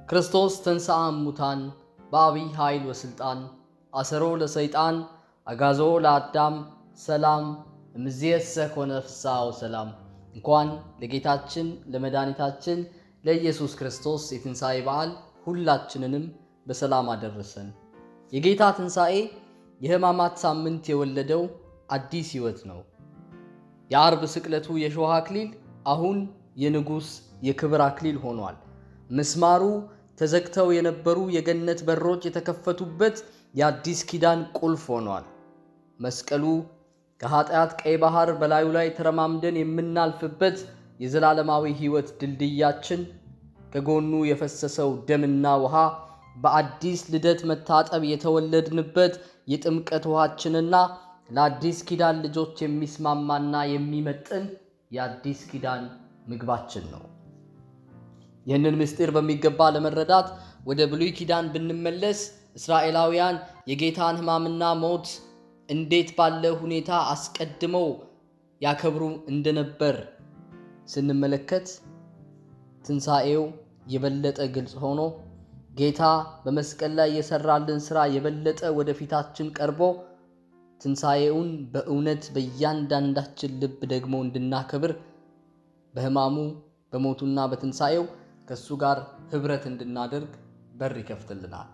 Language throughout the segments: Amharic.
ክርስቶስ ተንሥአ እሙታን በአቢይ ኃይል ወሥልጣን አሰሮ ለሰይጣን አጋዞ ለአዳም ሰላም እምይእዜሰ ኮነ ፍስሐ ወሰላም። እንኳን ለጌታችን ለመድኃኒታችን ለኢየሱስ ክርስቶስ የትንሣኤ በዓል ሁላችንንም በሰላም አደረሰን። የጌታ ትንሣኤ የሕማማት ሳምንት የወለደው አዲስ ሕይወት ነው። የአርብ ስቅለቱ የሾህ አክሊል አሁን የንጉሥ የክብር አክሊል ሆኗል። ምስማሩ ተዘግተው የነበሩ የገነት በሮች የተከፈቱበት የአዲስ ኪዳን ቁልፍ ሆኗል። መስቀሉ ከኃጢአት ቀይ ባህር በላዩ ላይ ተረማምደን የምናልፍበት የዘላለማዊ ሕይወት ድልድያችን፣ ከጎኑ የፈሰሰው ደምና ውሃ በአዲስ ልደት መታጠብ የተወለድንበት የጥምቀት ውሃችንና ለአዲስ ኪዳን ልጆች የሚስማማና የሚመጥን የአዲስ ኪዳን ምግባችን ነው። ይህንን ምስጢር በሚገባ ለመረዳት ወደ ብሉይ ኪዳን ብንመለስ እስራኤላውያን የጌታን ሕማምና ሞት እንዴት ባለ ሁኔታ አስቀድመው ያከብሩ እንደነበር ስንመለከት ትንሣኤው የበለጠ ግልጽ ሆኖ ጌታ በመስቀል ላይ የሰራልን ሥራ የበለጠ ወደፊታችን ቀርቦ ትንሣኤውን በእውነት በእያንዳንዳችን ልብ ደግሞ እንድናከብር በሕማሙ በሞቱና በትንሣኤው ከእሱ ጋር ኅብረት እንድናደርግ በር ይከፍትልናል።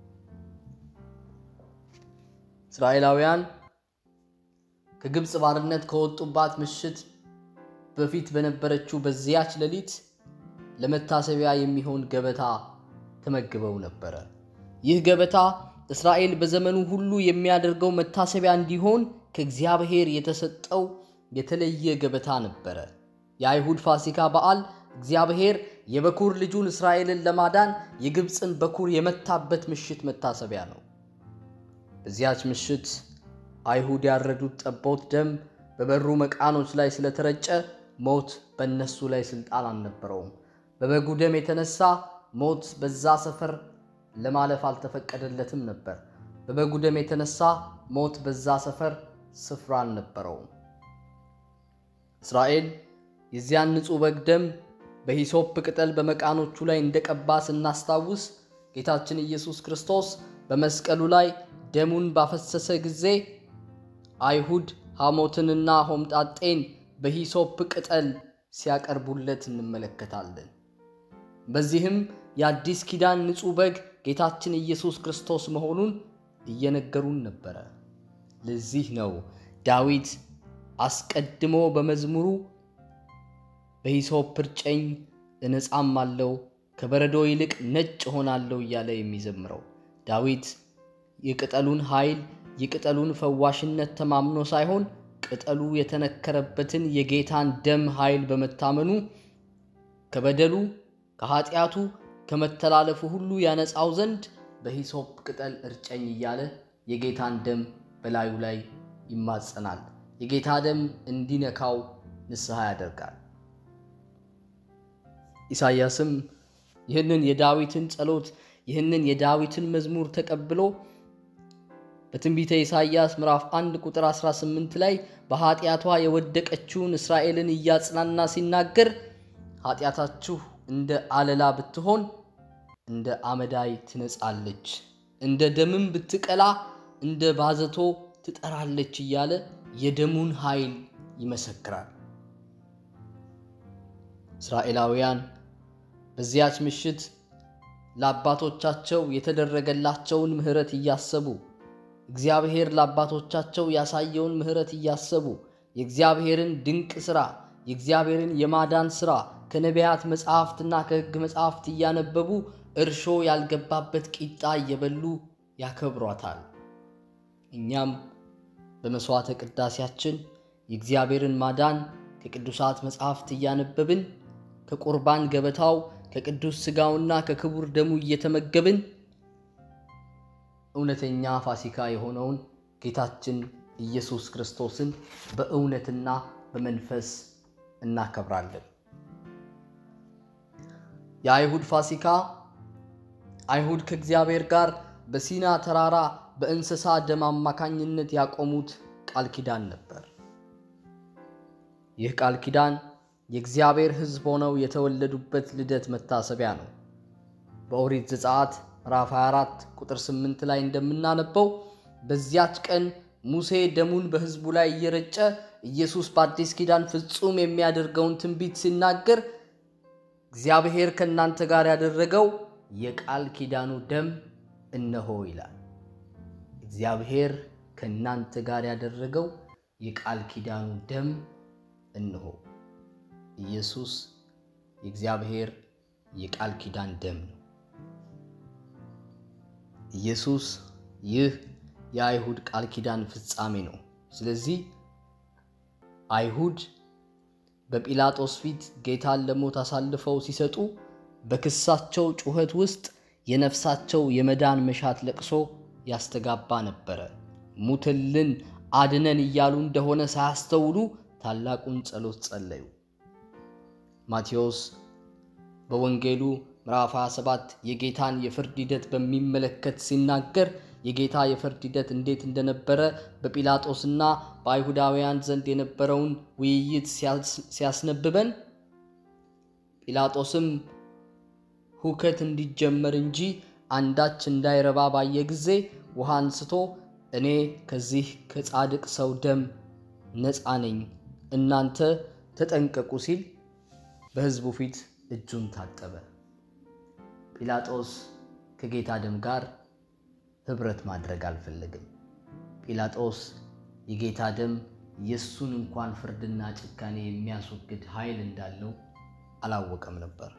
እስራኤላውያን ከግብፅ ባርነት ከወጡባት ምሽት በፊት በነበረችው በዚያች ሌሊት ለመታሰቢያ የሚሆን ገበታ ተመግበው ነበረ። ይህ ገበታ እስራኤል በዘመኑ ሁሉ የሚያደርገው መታሰቢያ እንዲሆን ከእግዚአብሔር የተሰጠው የተለየ ገበታ ነበረ። የአይሁድ ፋሲካ በዓል እግዚአብሔር የበኩር ልጁን እስራኤልን ለማዳን የግብፅን በኩር የመታበት ምሽት መታሰቢያ ነው። በዚያች ምሽት አይሁድ ያረዱት ጠቦት ደም በበሩ መቃኖች ላይ ስለተረጨ ሞት በእነሱ ላይ ሥልጣን አልነበረውም። በበጉ ደም የተነሳ ሞት በዛ ሰፈር ለማለፍ አልተፈቀደለትም ነበር። በበጉ ደም የተነሳ ሞት በዛ ሰፈር ስፍራ አልነበረውም። እስራኤል የዚያን ንጹሕ በግ ደም በሂሶፕ ቅጠል በመቃኖቹ ላይ እንደቀባ ስናስታውስ ጌታችን ኢየሱስ ክርስቶስ በመስቀሉ ላይ ደሙን ባፈሰሰ ጊዜ አይሁድ ሐሞትንና ሆምጣጤን በሂሶፕ ቅጠል ሲያቀርቡለት እንመለከታለን። በዚህም የአዲስ ኪዳን ንጹሕ በግ ጌታችን ኢየሱስ ክርስቶስ መሆኑን እየነገሩን ነበረ። ለዚህ ነው ዳዊት አስቀድሞ በመዝሙሩ በሂሶፕ እርጨኝ እነጻም አለው ከበረዶ ይልቅ ነጭ ሆናለሁ እያለ የሚዘምረው። ዳዊት የቅጠሉን ኃይል የቅጠሉን ፈዋሽነት ተማምኖ ሳይሆን ቅጠሉ የተነከረበትን የጌታን ደም ኃይል በመታመኑ ከበደሉ ከኃጢአቱ ከመተላለፉ ሁሉ ያነጻው ዘንድ በሂሶፕ ቅጠል እርጨኝ እያለ የጌታን ደም በላዩ ላይ ይማጸናል። የጌታ ደም እንዲነካው ንስሐ ያደርጋል። ኢሳይያስም ይህንን የዳዊትን ጸሎት ይህንን የዳዊትን መዝሙር ተቀብሎ በትንቢተ ኢሳይያስ ምዕራፍ 1 ቁጥር 18 ላይ በኃጢአቷ የወደቀችውን እስራኤልን እያጽናና ሲናገር ኃጢአታችሁ እንደ አለላ ብትሆን እንደ አመዳይ ትነጻለች፣ እንደ ደምም ብትቀላ እንደ ባዘቶ ትጠራለች እያለ የደሙን ኃይል ይመሰክራል። እስራኤላውያን በዚያች ምሽት ለአባቶቻቸው የተደረገላቸውን ምሕረት እያሰቡ እግዚአብሔር ለአባቶቻቸው ያሳየውን ምሕረት እያሰቡ የእግዚአብሔርን ድንቅ ሥራ የእግዚአብሔርን የማዳን ሥራ ከነቢያት መጻሕፍትና ከሕግ መጻሕፍት እያነበቡ እርሾ ያልገባበት ቂጣ እየበሉ ያከብሯታል። እኛም በመሥዋዕተ ቅዳሴያችን የእግዚአብሔርን ማዳን ከቅዱሳት መጻሕፍት እያነበብን ከቁርባን ገበታው ከቅዱስ ሥጋውና ከክቡር ደሙ እየተመገብን እውነተኛ ፋሲካ የሆነውን ጌታችን ኢየሱስ ክርስቶስን በእውነትና በመንፈስ እናከብራለን። የአይሁድ ፋሲካ አይሁድ ከእግዚአብሔር ጋር በሲና ተራራ በእንስሳ ደም አማካኝነት ያቆሙት ቃል ኪዳን ነበር። ይህ ቃል ኪዳን የእግዚአብሔር ሕዝብ ሆነው የተወለዱበት ልደት መታሰቢያ ነው። በኦሪት ዘጸአት ምዕራፍ 24 ቁጥር 8 ላይ እንደምናነበው በዚያች ቀን ሙሴ ደሙን በሕዝቡ ላይ እየረጨ ኢየሱስ በአዲስ ኪዳን ፍጹም የሚያደርገውን ትንቢት ሲናገር እግዚአብሔር ከእናንተ ጋር ያደረገው የቃል ኪዳኑ ደም እነሆ ይላል። እግዚአብሔር ከእናንተ ጋር ያደረገው የቃል ኪዳኑ ደም እነሆ። ኢየሱስ የእግዚአብሔር የቃል ኪዳን ደም ነው። ኢየሱስ ይህ የአይሁድ ቃል ኪዳን ፍጻሜ ነው። ስለዚህ አይሁድ በጲላጦስ ፊት ጌታን ለሞት አሳልፈው ሲሰጡ በክሳቸው ጩኸት ውስጥ የነፍሳቸው የመዳን መሻት ለቅሶ ያስተጋባ ነበረ። ሙትልን አድነን እያሉ እንደሆነ ሳያስተውሉ ታላቁን ጸሎት ጸለዩ። ማቴዎስ በወንጌሉ ምዕራፍ 27 የጌታን የፍርድ ሂደት በሚመለከት ሲናገር የጌታ የፍርድ ሂደት እንዴት እንደነበረ በጲላጦስና በአይሁዳውያን ዘንድ የነበረውን ውይይት ሲያስነብበን ጲላጦስም ሁከት እንዲጀመር እንጂ አንዳች እንዳይረባ ባየ ጊዜ ውሃ አንስቶ እኔ ከዚህ ከጻድቅ ሰው ደም ነፃ ነኝ፣ እናንተ ተጠንቀቁ ሲል በሕዝቡ ፊት እጁን ታጠበ። ጲላጦስ ከጌታ ደም ጋር ኅብረት ማድረግ አልፈለግም። ጲላጦስ የጌታ ደም የእሱን እንኳን ፍርድና ጭካኔ የሚያስወግድ ኃይል እንዳለው አላወቀም ነበር።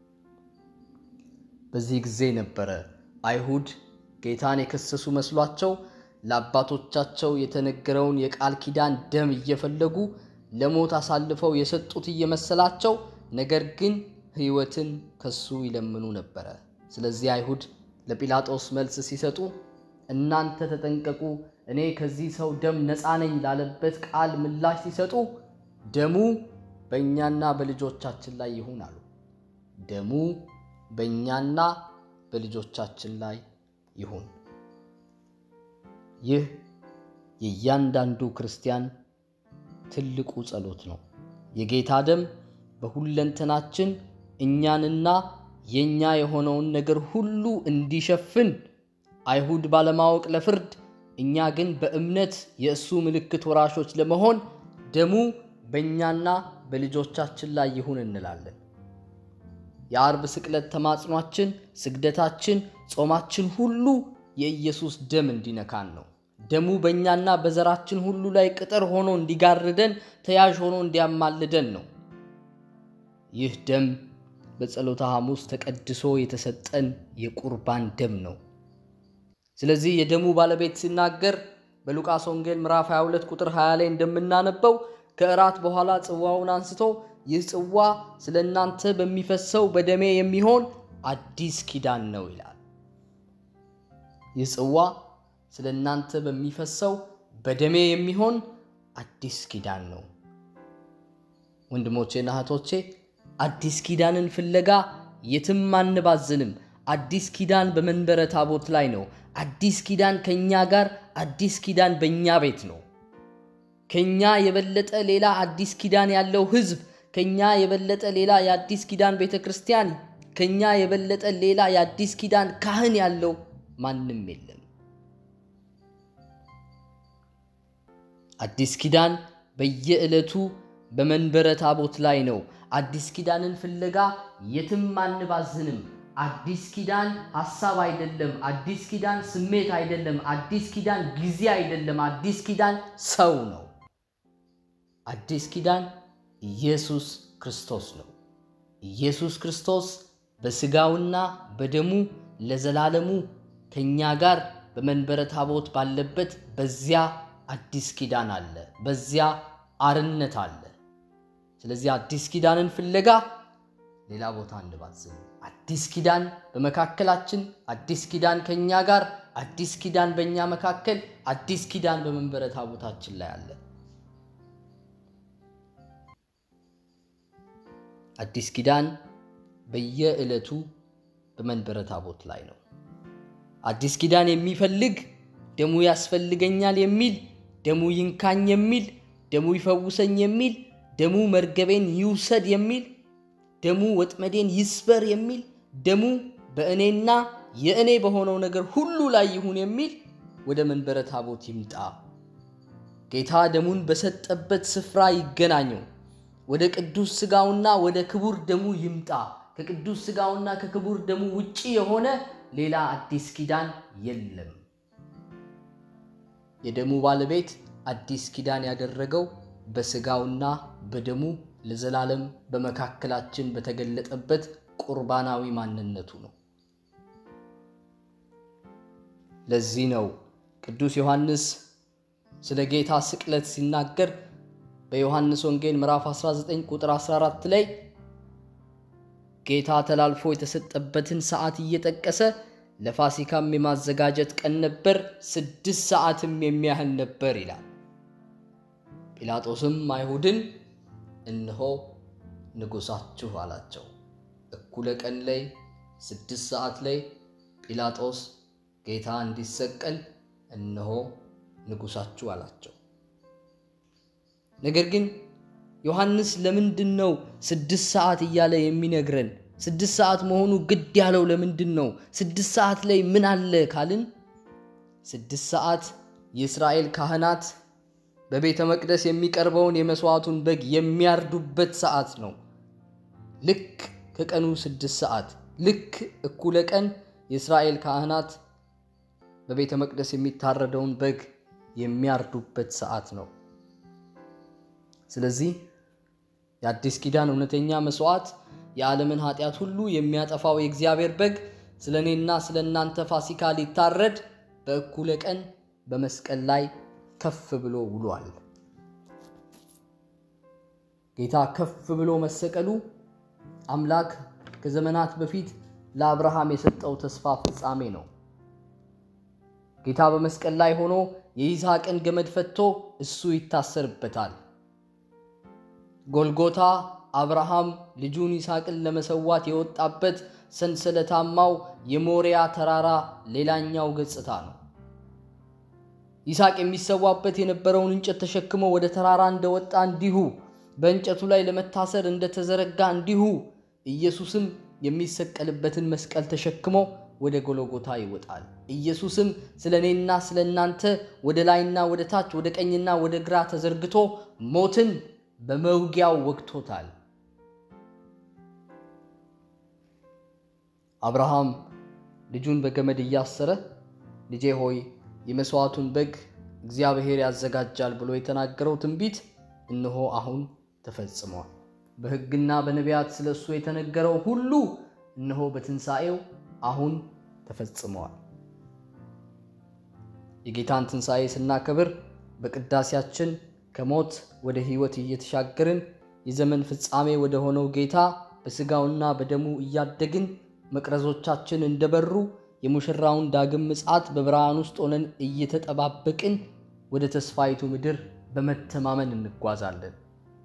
በዚህ ጊዜ ነበረ አይሁድ ጌታን የከሰሱ መስሏቸው ለአባቶቻቸው የተነገረውን የቃል ኪዳን ደም እየፈለጉ ለሞት አሳልፈው የሰጡት እየመሰላቸው ነገር ግን ሕይወትን ከሱ ይለምኑ ነበረ። ስለዚህ አይሁድ ለጲላጦስ መልስ ሲሰጡ እናንተ ተጠንቀቁ፣ እኔ ከዚህ ሰው ደም ነፃ ነኝ ላለበት ቃል ምላሽ ሲሰጡ ደሙ በእኛና በልጆቻችን ላይ ይሁን አሉ። ደሙ በእኛና በልጆቻችን ላይ ይሁን። ይህ የእያንዳንዱ ክርስቲያን ትልቁ ጸሎት ነው። የጌታ ደም በሁለንተናችን እኛንና የእኛ የሆነውን ነገር ሁሉ እንዲሸፍን አይሁድ ባለማወቅ ለፍርድ እኛ ግን በእምነት የእሱ ምልክት ወራሾች ለመሆን ደሙ በእኛና በልጆቻችን ላይ ይሁን እንላለን። የአርብ ስቅለት ተማጽኗችን፣ ስግደታችን፣ ጾማችን ሁሉ የኢየሱስ ደም እንዲነካን ነው። ደሙ በእኛና በዘራችን ሁሉ ላይ ቅጥር ሆኖ እንዲጋርደን፣ ተያዥ ሆኖ እንዲያማልደን ነው። ይህ ደም በጸሎተ ሐሙስ ተቀድሶ የተሰጠን የቁርባን ደም ነው። ስለዚህ የደሙ ባለቤት ሲናገር በሉቃስ ወንጌል ምዕራፍ 22 ቁጥር 20 ላይ እንደምናነበው ከእራት በኋላ ጽዋውን አንስቶ ይህ ጽዋ ስለ እናንተ በሚፈሰው በደሜ የሚሆን አዲስ ኪዳን ነው ይላል። ይህ ጽዋ ስለ እናንተ በሚፈሰው በደሜ የሚሆን አዲስ ኪዳን ነው። ወንድሞቼና እህቶቼ አዲስ ኪዳንን ፍለጋ የትም አንባዝንም። አዲስ ኪዳን በመንበረ ታቦት ላይ ነው። አዲስ ኪዳን ከእኛ ጋር፣ አዲስ ኪዳን በእኛ ቤት ነው። ከኛ የበለጠ ሌላ አዲስ ኪዳን ያለው ሕዝብ፣ ከኛ የበለጠ ሌላ የአዲስ ኪዳን ቤተ ክርስቲያን፣ ከኛ የበለጠ ሌላ የአዲስ ኪዳን ካህን ያለው ማንም የለም። አዲስ ኪዳን በየዕለቱ በመንበረ ታቦት ላይ ነው። አዲስ ኪዳንን ፍለጋ የትም አንባዝንም። አዲስ ኪዳን ሐሳብ አይደለም። አዲስ ኪዳን ስሜት አይደለም። አዲስ ኪዳን ጊዜ አይደለም። አዲስ ኪዳን ሰው ነው። አዲስ ኪዳን ኢየሱስ ክርስቶስ ነው። ኢየሱስ ክርስቶስ በሥጋውና በደሙ ለዘላለሙ ከእኛ ጋር በመንበረ ታቦት ባለበት በዚያ አዲስ ኪዳን አለ። በዚያ አርነት አለ። ስለዚህ አዲስ ኪዳንን ፍለጋ ሌላ ቦታ አንባዝን። አዲስ ኪዳን በመካከላችን፣ አዲስ ኪዳን ከእኛ ጋር፣ አዲስ ኪዳን በእኛ መካከል፣ አዲስ ኪዳን በመንበረ ታቦታችን ላይ አለ። አዲስ ኪዳን በየዕለቱ በመንበረ ታቦት ላይ ነው። አዲስ ኪዳን የሚፈልግ ደሙ ያስፈልገኛል የሚል ደሙ ይንካኝ የሚል ደሙ ይፈውሰኝ የሚል ደሙ መርገቤን ይውሰድ የሚል ደሙ ወጥመዴን ይስበር የሚል ደሙ በእኔና የእኔ በሆነው ነገር ሁሉ ላይ ይሁን የሚል ወደ መንበረ ታቦት ይምጣ። ጌታ ደሙን በሰጠበት ስፍራ ይገናኘው። ወደ ቅዱስ ሥጋውና ወደ ክቡር ደሙ ይምጣ። ከቅዱስ ሥጋውና ከክቡር ደሙ ውጪ የሆነ ሌላ አዲስ ኪዳን የለም። የደሙ ባለቤት አዲስ ኪዳን ያደረገው በሥጋውና በደሙ ለዘላለም በመካከላችን በተገለጠበት ቁርባናዊ ማንነቱ ነው። ለዚህ ነው ቅዱስ ዮሐንስ ስለ ጌታ ስቅለት ሲናገር በዮሐንስ ወንጌል ምዕራፍ 19 ቁጥር 14 ላይ ጌታ ተላልፎ የተሰጠበትን ሰዓት እየጠቀሰ ለፋሲካም የማዘጋጀት ቀን ነበር፣ ስድስት ሰዓትም የሚያህል ነበር ይላል። ጲላጦስም አይሁድን እነሆ ንጉሣችሁ አላቸው። እኩለ ቀን ላይ ስድስት ሰዓት ላይ ጲላጦስ ጌታ እንዲሰቀል እነሆ ንጉሣችሁ አላቸው። ነገር ግን ዮሐንስ ለምንድን ነው ስድስት ሰዓት እያለ የሚነግረን? ስድስት ሰዓት መሆኑ ግድ ያለው ለምንድን ነው? ስድስት ሰዓት ላይ ምን አለ ካልን ስድስት ሰዓት የእስራኤል ካህናት በቤተ መቅደስ የሚቀርበውን የመሥዋዕቱን በግ የሚያርዱበት ሰዓት ነው። ልክ ከቀኑ ስድስት ሰዓት ልክ እኩለ ቀን የእስራኤል ካህናት በቤተ መቅደስ የሚታረደውን በግ የሚያርዱበት ሰዓት ነው። ስለዚህ የአዲስ ኪዳን እውነተኛ መሥዋዕት የዓለምን ኃጢአት ሁሉ የሚያጠፋው የእግዚአብሔር በግ ስለ እኔና ስለ እናንተ ፋሲካ ሊታረድ በእኩለ ቀን በመስቀል ላይ ከፍ ብሎ ውሏል። ጌታ ከፍ ብሎ መሰቀሉ አምላክ ከዘመናት በፊት ለአብርሃም የሰጠው ተስፋ ፍጻሜ ነው። ጌታ በመስቀል ላይ ሆኖ የይስሐቅን ገመድ ፈቶ እሱ ይታሰርበታል። ጎልጎታ አብርሃም ልጁን ይስሐቅን ለመሰዋት የወጣበት ሰንሰለታማው የሞሪያ ተራራ ሌላኛው ገጽታ ነው። ይስሐቅ የሚሰዋበት የነበረውን እንጨት ተሸክሞ ወደ ተራራ እንደወጣ እንዲሁ በእንጨቱ ላይ ለመታሰር እንደተዘረጋ እንዲሁ ኢየሱስም የሚሰቀልበትን መስቀል ተሸክሞ ወደ ጎልጎታ ይወጣል። ኢየሱስም ስለ እኔና ስለ እናንተ ወደ ላይና ወደ ታች ወደ ቀኝና ወደ ግራ ተዘርግቶ ሞትን በመውጊያው ወግቶታል። አብርሃም ልጁን በገመድ እያሰረ ልጄ ሆይ የመሥዋዕቱን በግ እግዚአብሔር ያዘጋጃል ብሎ የተናገረው ትንቢት እነሆ አሁን ተፈጽሟል። በሕግና በነቢያት ስለ እሱ የተነገረው ሁሉ እነሆ በትንሣኤው አሁን ተፈጽመዋል። የጌታን ትንሣኤ ስናከብር በቅዳሴያችን ከሞት ወደ ሕይወት እየተሻገርን የዘመን ፍጻሜ ወደ ሆነው ጌታ በሥጋውና በደሙ እያደግን መቅረዞቻችን እንደበሩ የሙሽራውን ዳግም ምጽአት በብርሃን ውስጥ ሆነን እየተጠባበቅን ወደ ተስፋይቱ ምድር በመተማመን እንጓዛለን።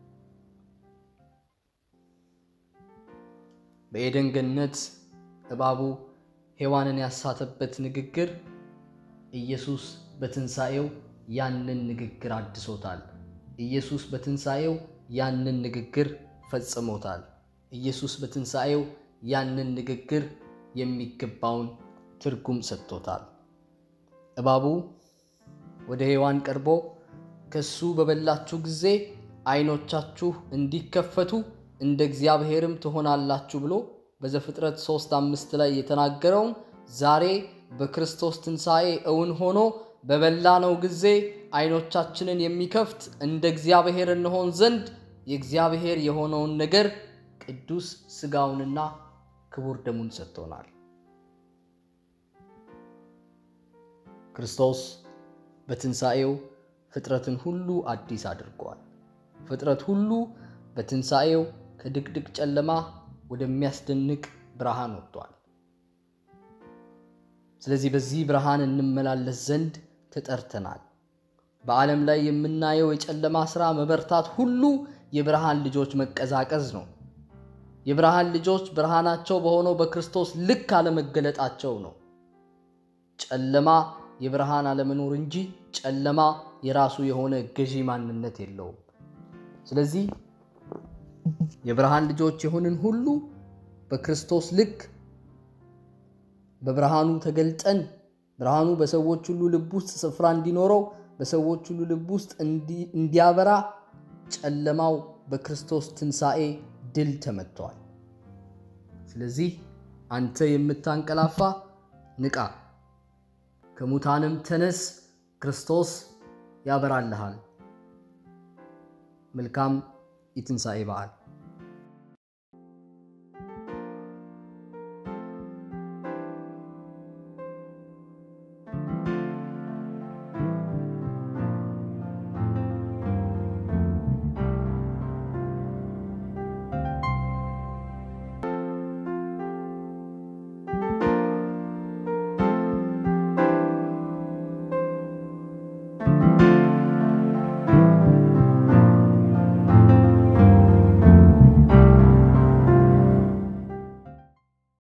በኤደን ገነት እባቡ ሔዋንን ያሳተበት ንግግር ኢየሱስ በትንሣኤው ያንን ንግግር አድሶታል። ኢየሱስ በትንሣኤው ያንን ንግግር ፈጽሞታል። ኢየሱስ በትንሣኤው ያንን ንግግር የሚገባውን ትርጉም ሰጥቶታል። እባቡ ወደ ሔዋን ቀርቦ ከሱ በበላችሁ ጊዜ ዓይኖቻችሁ እንዲከፈቱ እንደ እግዚአብሔርም ትሆናላችሁ ብሎ በዘፍጥረት ሦስት አምስት ላይ የተናገረውን ዛሬ በክርስቶስ ትንሣኤ እውን ሆኖ በበላነው ጊዜ ዓይኖቻችንን የሚከፍት እንደ እግዚአብሔር እንሆን ዘንድ የእግዚአብሔር የሆነውን ነገር ቅዱስ ሥጋውንና ክቡር ደሙን ሰጥቶናል። ክርስቶስ በትንሣኤው ፍጥረትን ሁሉ አዲስ አድርጓል። ፍጥረት ሁሉ በትንሣኤው ከድቅድቅ ጨለማ ወደሚያስደንቅ ብርሃን ወጥቷል። ስለዚህ በዚህ ብርሃን እንመላለስ ዘንድ ተጠርተናል። በዓለም ላይ የምናየው የጨለማ ሥራ መበርታት ሁሉ የብርሃን ልጆች መቀዛቀዝ ነው። የብርሃን ልጆች ብርሃናቸው በሆነው በክርስቶስ ልክ አለመገለጣቸው ነው። ጨለማ የብርሃን አለመኖር እንጂ ጨለማ የራሱ የሆነ ገዢ ማንነት የለውም። ስለዚህ የብርሃን ልጆች የሆንን ሁሉ በክርስቶስ ልክ በብርሃኑ ተገልጠን ብርሃኑ በሰዎች ሁሉ ልብ ውስጥ ስፍራ እንዲኖረው በሰዎች ሁሉ ልብ ውስጥ እንዲያበራ ጨለማው በክርስቶስ ትንሣኤ ድል ተመትተዋል። ስለዚህ አንተ የምታንቀላፋ ንቃ፣ ከሙታንም ተነስ፣ ክርስቶስ ያበራልሃል። መልካም የትንሣኤ በዓል